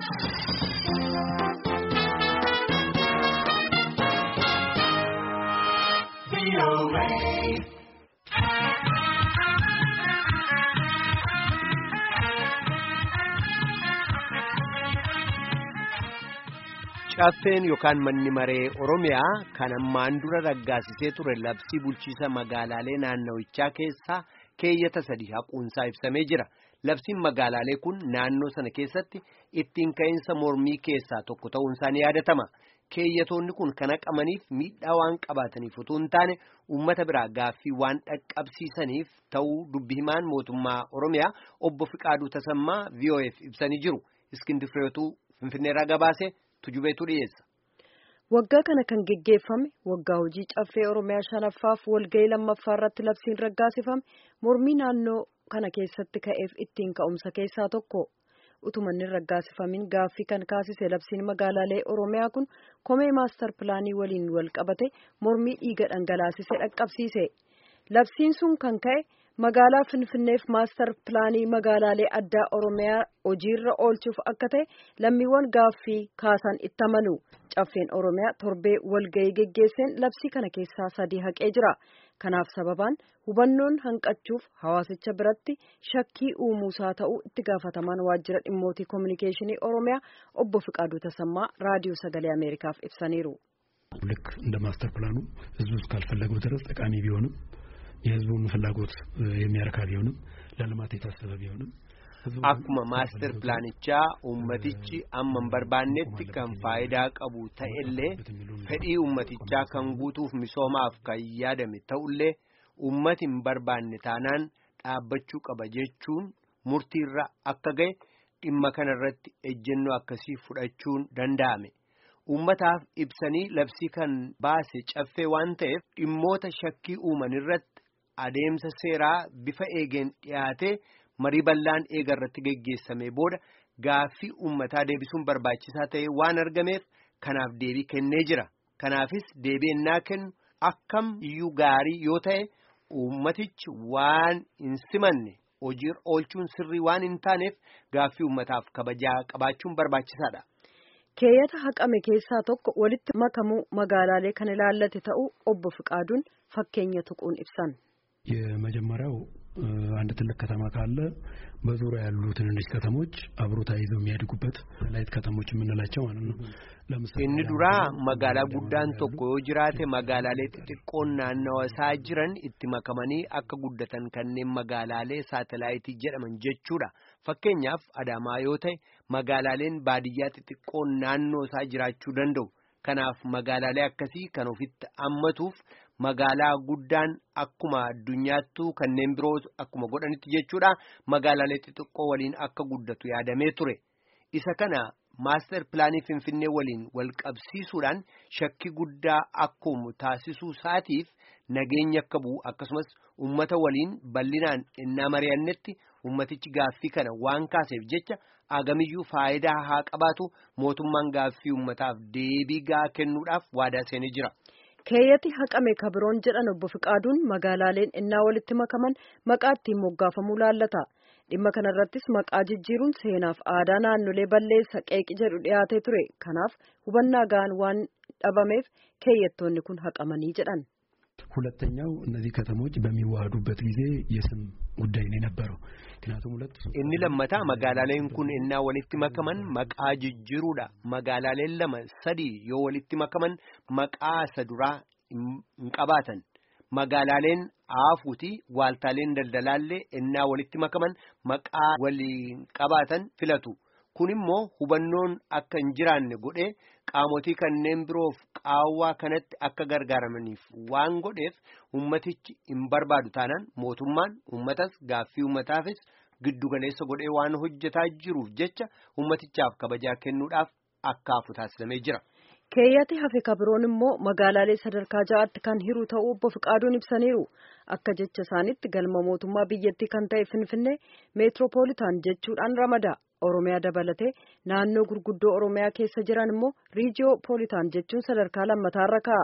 Caffeen yookaan manni maree Oromiyaa kan ammaan dura raggaasisee ture labsii bulchiisa magaalaalee naannawichaa keessaa keeyyata sadii haquunsaa ibsamee jira. Labsiin magaalaalee kun naannoo sana keessatti ittiin ka'iinsa mormii keessaa tokko ta'uunsaa ni yaadatama. Keeyyatoonni kun kan haqamaniif miidhaa waan qabaataniif utuu hin taane uummata biraa gaaffii waan dhaqqabsiisaniif ta'uu dubbi himaan mootummaa Oromiyaa obbo Fiqaaduu Tasammaa VOF ibsanii jiru. Iskindi Fireetuu Finfinneerraa gabaase tujubeetu dhiyeessa. Waggaa kana kan geggeeffame waggaa hojii caffee Oromiyaa shanaffaaf walgahii lammaffaa irratti labsiin raggaasifame mormii naannoo kana keessatti ka'eef ittiin ka'umsa keessaa tokko. utumanni raggaasifamin gaaffii kan kaasise labsiin magaalaalee oromiyaa kun komee maastar pilaanii waliin wal qabate mormii dhiiga dhangalaasise dhaqqabsiise labsiin sun kan ka'e magaalaa finfinneef maastar pilaanii magaalaalee addaa oromiyaa hojiirra oolchuuf akka ta'e lammiiwwan gaaffii kaasan itti amanu caffeen oromiyaa torbee walgahii geggeesseen labsii kana keessaa sadii haqee jira kanaaf sababaan hubannoon hanqachuuf hawaasicha biratti shakkii uumuusaa ta'uu itti gaafatamaan waajjira dhimmootii koominikeeshinii oromiyaa obbo Fiqaaduu Tasammaa raadiyoo sagalee ameerikaaf ibsaniiru. ልክ እንደ ማስተር ፕላኑ ህዝቡ እስካልፈለገው ድረስ ጠቃሚ ቢሆንም የህዝቡን ፍላጎት የሚያረካ ቢሆንም ለልማት የታሰበ ቢሆንም akkuma maastar pilaanichaa ummatichi amma hin barbaannetti kan faayidaa qabu ta'ellee fedhii ummatichaa kan guutuuf misoomaaf kan yaadame ta'ullee ummati hin barbaanne taanaan dhaabbachuu qaba jechuun murtiirra akka ga'e dhimma kanarratti ejjennoo akkasii fudhachuun danda'ame. Uummataaf ibsanii labsii kan baase caffee waan ta'eef dhimmoota shakkii uuman irratti adeemsa seeraa bifa eegeen dhiyaatee marii bal'aan eega irratti geggeessame booda gaaffii uummataa deebisuun barbaachisaa ta'e waan argameef kanaaf deebii kennee jira. Kanaafis deebii ennaa kennu akkam iyyuu gaarii yoo ta'e uummatichi waan hin simanne hojiirra oolchuun sirrii waan hin taaneef gaaffii uummataaf kabajaa qabaachuun barbaachisaadha. keeyyata haqame keessaa tokko walitti makamuu magaalaalee kan ilaallate ta'uu obbo Fiqaaduun fakkeenya tuquun ibsan. የመጀመሪያው አንድ ትልቅ ከተማ ካለ በዙሪያ ያሉ ትንንሽ ከተሞች አብሮ ተያይዘው የሚያድጉበት ላይት ከተሞች የምንላቸው ማለት ነው። inni duraa magaalaa guddaan tokko yoo jiraate magaalaalee xixiqqoon naannawa isaa jiran itti makamanii akka guddatan kanneen magaalaalee saatalaayitii jedhaman jechuudha. Fakkeenyaaf Adaamaa yoo ta'e magaalaaleen baadiyyaa xixiqqoon naannoo isaa jiraachuu danda'u. Kanaaf magaalaalee akkasii kan ofitti hammatuuf magaalaa guddaan akkuma addunyaattuu kanneen biroo akkuma godhanitti jechuudha magaalaalee xixiqqoo waliin akka guddatu yaadamee ture. Isa kana maaster pilaanii Finfinnee waliin wal qabsiisuudhaan shakkii guddaa akkuma taasisuu isaatiif nageenya akka bu'u akkasumas uummata waliin bal'inaan innaa mari'annetti uummatichi gaaffii kana waan kaaseef jecha agamiyyuu faayidaa haa qabaatu mootummaan gaaffii uummataaf deebii gaa kennuudhaaf waadaa seenee jira. keeyyati haqame kabiroon jedhan obbo Fiqaaduun magaalaaleen innaa walitti makaman maqaa ittiin moggaafamuu laallata. dhimma kanarrattis maqaa jijjiiruun seenaaf aadaa naannolee balleessa qeeqi jedhu dhiyaatee ture kanaaf hubannaa ga'an waan dhabameef keeyyattoonni kun haqamanii jedhan. ሁለተኛው እነዚህ ከተሞች በሚዋሃዱበት ጊዜ የስም ጉዳይ ነው የነበረው። ምክንያቱም ሁለት inni lammataa magaalaaleen kun innaa walitti makaman maqaa jijjiiruudha magaalaaleen lama sadii yoo walitti makaman maqaa isa duraa hin qabaatan magaalaaleen aafuuti waaltaaleen daldalaallee innaa walitti makaman maqaa waliin qabaatan filatu kun immoo hubannoon akka hin jiraanne godhee qaamotii kanneen biroof qaawwaa kanatti akka gargaaramaniif waan godheef ummatichi hin barbaadu taanaan mootummaan ummatas gaaffii ummataafis giddugaleessa godhee waan hojjetaa jiruuf jecha ummatichaaf kabajaa kennuudhaaf akkaafu taasisamee jira. keeyyati hafe kabiroon immoo magaalaalee sadarkaa ja'aatti kan hiru ta'uu obbo Fiqaaduun ibsaniiru akka jecha isaanitti galma mootummaa biyyattii kan ta'e finfinnee meetiroopoolitaan jechuudhaan ramada oromiyaa dabalatee naannoo gurguddoo oromiyaa keessa jiran immoo riijiyoopoolitaan jechuun sadarkaa lammataarra ka'a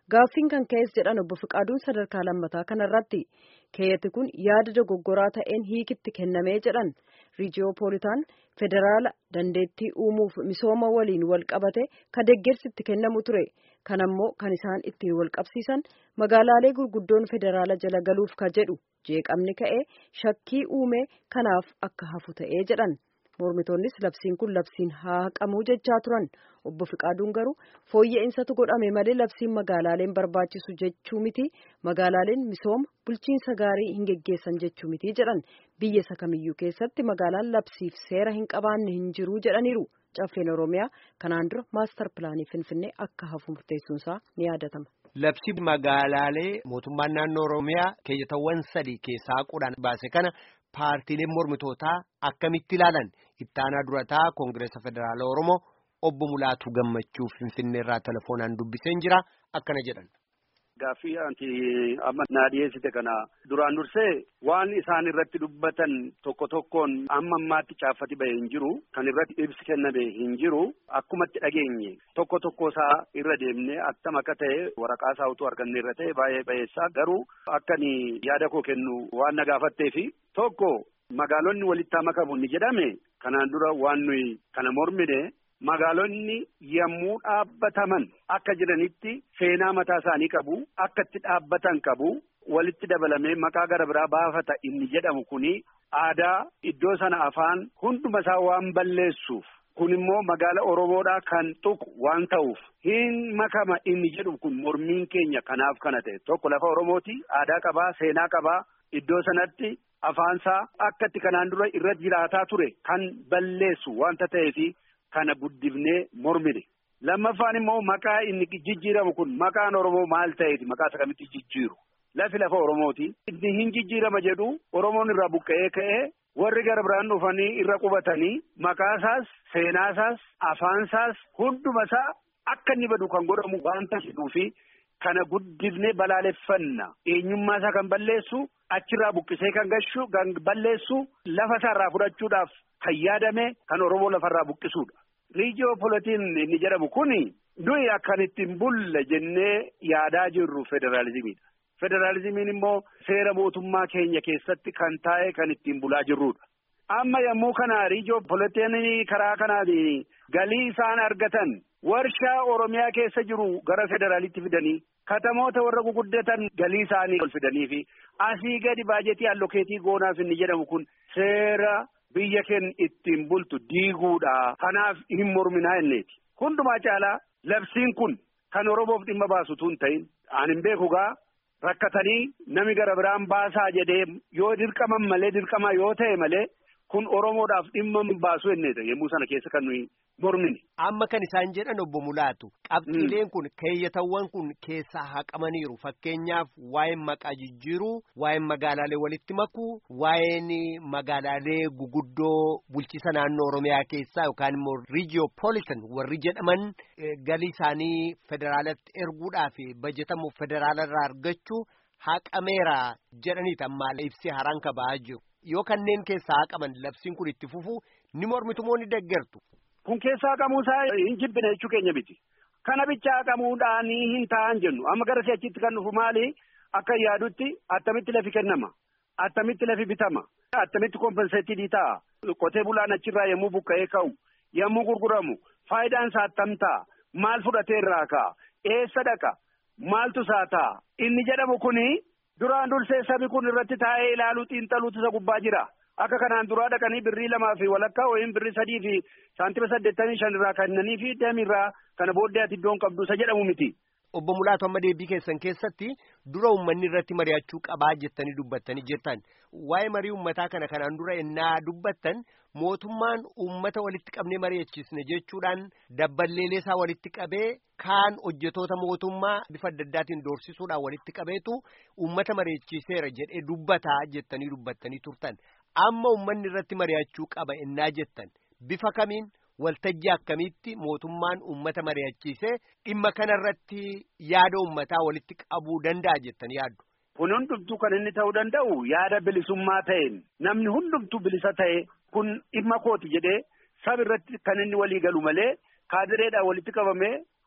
gaaffiin kan ka'es jedhan obbo Fiqaaduun sadarkaa lammataa kanarratti keeyyati kun yaada dogoggoraa ta'een hiikitti kennamee jedhan riijiyoopoolitaan federaala dandeettii uumuuf misooma waliin wal qabate ka deeggarsi itti kennamu ture kanammoo kan isaan ittiin wal qabsiisan magaalaalee gurguddoon federaala jala galuuf ka jedhu jeeqamni ka'ee shakkii uume kanaaf akka hafu ta'ee jedhan. mormitoonnis labsiin kun labsiin haa haqamuu jechaa turan obbo Fiqaaduun garuu fooyya'insaatu godhame malee labsiin magaalaaleen barbaachisu jechuu miti magaalaaleen misooma bulchiinsa gaarii hin geggeessan jechuu miti jedhan biyya isa kamiyyuu keessatti magaalaan labsiif seera hin qabaanne hin jiru jedhaniiru caffeen oromiyaa kanaan dura maastar pilaanii finfinnee akka hafu murteessuunsaa ni yaadatama. Labsii magaalaalee mootummaan naannoo oromiyaa keeyyatawwan sadii keessaa qudhaan baase kana. Paartiileen mormitootaa akkamitti ilaalan ittaanaa durataa koongireesa federaalaa oromoo obbo Mulaatu gammachuu finfinnee irraa telefoonaan dubbiseen jira akkana jedhan. Gaaffii anti amma naa dhiyeessite kana duraan dursee waan isaan irratti dubbatan tokko tokkoon amma ammaatti caaffati bahe hin jiru kan irratti ibsi kenname hin jiru akkumatti dhageenye tokko tokko isaa irra deemne attam akka ta'e waraqaa isaa utuu arganne irra ta'e baay'ee bayeessaa garuu akkani yaada koo kennu waan na gaafatteefi tokko magaalonni walitti makamu ni jedhame kanaan dura waan nuyi kana mormine. Magaalonni yommuu dhaabbataman akka jiranitti seenaa mataa isaanii qabu akka itti dhaabbatan qabu walitti dabalamee maqaa gara biraa baafata inni jedhamu kuni aadaa iddoo sana afaan hunduma isaa waan balleessuuf kun immoo magaala Oromoodhaa kan tuqu waan ta'uuf hin makama inni jedhu kun mormiin keenya kanaaf kana ta'e tokko lafa Oromooti aadaa qabaa seenaa qabaa iddoo sanatti afaansaa akka itti kanaan dura irra jiraataa ture kan balleessu wanta ta'eefi. Kana guddifnee mormine lammaffaan immoo maqaa inni jijjiiramu kun maqaan Oromoo maal ta'eeti maqaa isa kamitti jijjiiru lafi lafa Oromooti inni hin jijjiirama jedhu Oromoon irraa buqqa'ee ka'ee warri gara biraan dhufanii irra qubatanii maqaasaas seenaasaas afaansaas hundumasaa akka inni badu kan godhamu waanta jedhuu fi kana guddifnee balaaleffanna eenyummaa isaa kan balleessu achirraa buqqisee kan gashu kan balleessu lafa isaarraa fudhachuudhaaf kan yaadame kan Oromoo lafarraa buqqisuudha. Riijiyoopolitiin inni jedhamu kuni nuyi akkan ittiin bulle jennee yaadaa jirru federaalizimiidha. Federaalizimiin immoo seera mootummaa keenya keessatti kan taa'e kan ittiin bulaa jirrudha. Amma yommuu kana riijiyoopolitiin karaa kanaatiin galii isaan argatan warshaa Oromiyaa keessa jiru gara federaalitti fidanii katamoota warra guguddatan galii isaanii ol fidanii fi asii gadi baajetii allokeetii goonaaf inni jedhamu kun seera. Biyya keenya ittiin bultu diiguudha. Kanaaf hin morminaa inneeti. Hundumaa caalaa labsiin kun kan Oromoof dhimma baasutu hin ta'in. Aan hin beeku gaa rakkatanii nami gara biraan baasaa jedhee yoo dirqaman malee dirqamaa yoo ta'e malee kun Oromoodhaaf dhimma baasu inneeta yommuu sana keessa kan nuyi mormine. Amma kan isaan jedhan obbo Mulaatu qabxiileen kun keeyyatawwan kun keessaa haqamaniiru fakkeenyaaf waa'een maqaa jijjiiruu waa'een magaalaalee walitti makuu waa'een magaalaalee guguddoo bulchiisa naannoo Oromiyaa keessaa yookaan immoo riijiyoopolitan warri jedhaman galii isaanii federaalatti erguudhaaf bajetamu federaalarraa argachuu haqameera jedhaniiti amma ibsi haraan kaba'aa jiru. Yoo kanneen keessaa haqaman labsiin kun itti fufu ni mormitu moo ni deeggartu. Kun keessaa haqamuusaa hin jibbine jechuu keenya miti. Kana bicha haqamuudhaan hin ta'an jennu amma gara si'achitti kan dhufu maali akka yaadutti attamitti lafi kennama attamitti lafi bitama attamitti kompenseetii ta'a qotee bulaan achirraa yommuu buqqa'ee ka'u yommuu gurguramu faayidaan isaa attam ta'a maal fudhatee irraa ka'a eessa dhaqa maaltu isaa ta'a inni jedhamu kuni. Duraan dursee sabi kun irratti taa'ee ilaaluu xiinxaluutu isa gubbaa jira. Akka kanaan duraa dhaqanii birrii lamaa fi walakkaa yookiin birrii sadii fi saantima saddeettamii shan irraa kennanii fi deemirraa kana booddee ati iddoon qabdu isa jedhamu miti. Obbo Mulaatu amma deebii keessan keessatti dura uummanni irratti mari'achuu qabaa jettanii dubbattanii jettan waa'ee marii uummataa kana kanaan dura ennaa dubbattan mootummaan uummata walitti qabnee mari'achiisne jechuudhaan dabballeelee isaa walitti qabee kaan hojjetoota mootummaa bifa adda addaatiin doorsisuudhaan walitti qabeetu uummata mari'achiiseera jedhee dubbataa jettanii dubbattanii turtan amma uummanni irratti mari'achuu qaba ennaa jettan bifa kamiin. Waltajjii akkamitti mootummaan uummata mari'achiisee dhimma kanarratti yaada uummataa walitti qabuu danda'a jettanii yaaddu. Kun hundumtuu kan inni ta'uu danda'u yaada bilisummaa ta'een namni hundumtuu bilisa ta'e kun dhimma kooti jedhee saba irratti kan inni walii galu malee kaadireedhaan walitti qabamee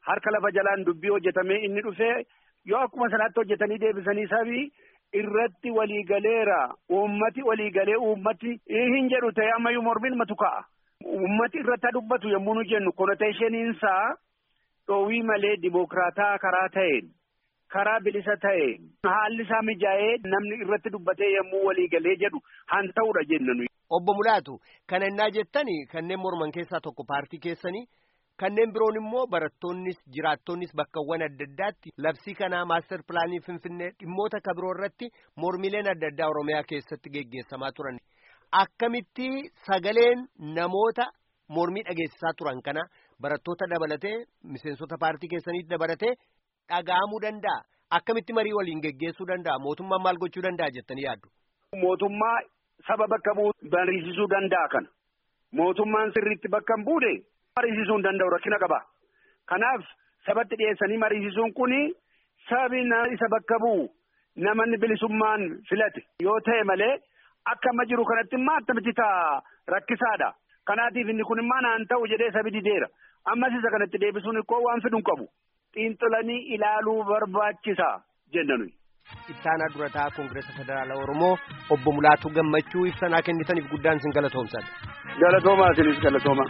harka lafa jalaan dubbii hojjetamee inni dhufee yoo akkuma sanaatti hojjetanii deebisanii sabii irratti waliigaleera uummati waliigalee uummati hin jedhu ta'e ammayyuu mormiin matu ka'a. Uummati irratti dubbatu yommuu nu jennu konoteeshiniinsaa dhoowwii malee dimokiraataa karaa ta'een karaa bilisa ta'een haalli isaa mijaa'ee namni irratti dubbatee yommuu waliigalee jedhu han ta'udha jenna nuyi. Obbo Mulaatu kana innaa jettani kanneen morman keessaa tokko paartii keessanii kanneen biroon immoo barattoonnis jiraattonnis bakkawwan adda addaatti labsii kanaa maaster pilaanii finfinnee dhimmoota kabiroo irratti mormileen adda addaa oromiyaa keessatti geggeessamaa turan akkamitti sagaleen namoota mormii dhageessisaa turan kana barattoota dabalatee miseensota paartii keessaniitti dabalatee dhaga'amuu danda'a akkamitti marii waliin geggeessuu danda'a mootummaan maal gochuu danda'a jettanii yaaddu. Mootummaa saba bakka bu'u mariisisuu danda'a kana mootummaan sirriitti bakka hin buune. mariisisuu hin danda'u rakkina qaba. Kanaaf sabatti dhiyeessanii mariisisuun kuni sabi isa bakka bu'u namanni bilisummaan filate yoo ta'e malee akka amma jiru kanatti immoo akkamitti ta'a rakkisaadha. Kanaatiif inni kun immoo naan ta'u jedhee sabi dideera. Ammas isa kanatti deebisuun ikkoo waan fidu hin qabu. Xiinxalanii ilaaluu barbaachisa jenna nuyi. Ittaanaa durataa Koongireesa Federaalaa Oromoo obbo Mulaatuu Gammachuu ibsanaa kennitaniif guddaan isin galatoomsadha. Galatoomaa isinis galatooma.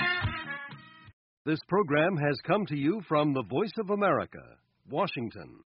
This program has come to you from the Voice of America, Washington.